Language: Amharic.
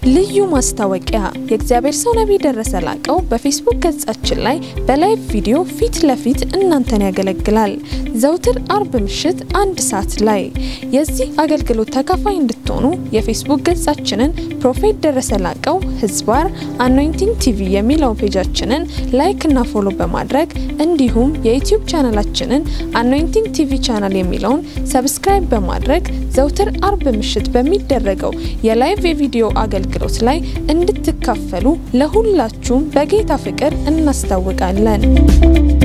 ልዩ ማስታወቂያ የእግዚአብሔር ሰው ነቢይ ደረሰ ላቀው በፌስቡክ ገጻችን ላይ በላይቭ ቪዲዮ ፊት ለፊት እናንተን ያገለግላል። ዘውትር አርብ ምሽት አንድ ሰዓት ላይ የዚህ አገልግሎት ተካፋይ እንድትሆኑ የፌስቡክ ገጻችንን ፕሮፌት ደረሰ ላቀው ህዝባር አኖይንቲንግ ቲቪ የሚለውን ፔጃችንን ላይክ እና ፎሎ በማድረግ እንዲሁም የዩቲዩብ ቻናላችንን አኖይንቲንግ ቲቪ ቻናል የሚለውን ሰብስክራይብ በማድረግ ዘውትር አርብ ምሽት በሚደረገው የላይቭ የቪዲዮ አገልግሎት ላይ እንድትካፈሉ ለሁላችሁም በጌታ ፍቅር እናስታውቃለን።